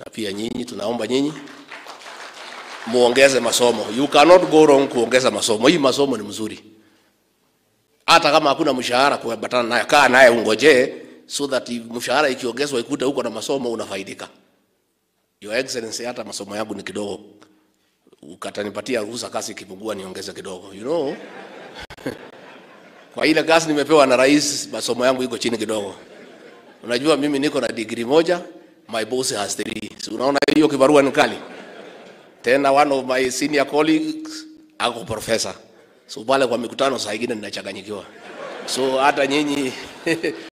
na pia nyinyi, tunaomba nyinyi muongeze masomo. You cannot go wrong kuongeza masomo. Hii masomo ni mzuri, hata kama hakuna mshahara kuambatana naye, kaa naye ungojee, so that mshahara ikiongezwa ikute huko na masomo unafaidika. Your Excellency, hata masomo yangu ni kidogo, ukatanipatia ruhusa kazi ikipungua niongeze kidogo, you know kwa ile kazi nimepewa na rais, masomo yangu iko chini kidogo. Unajua mimi niko na degree moja, my boss has three. So unaona hiyo kibarua ni kali. Tena one of my senior colleagues ako professor. So pale kwa mikutano saa ingine ninachanganyikiwa. So hata nyinyi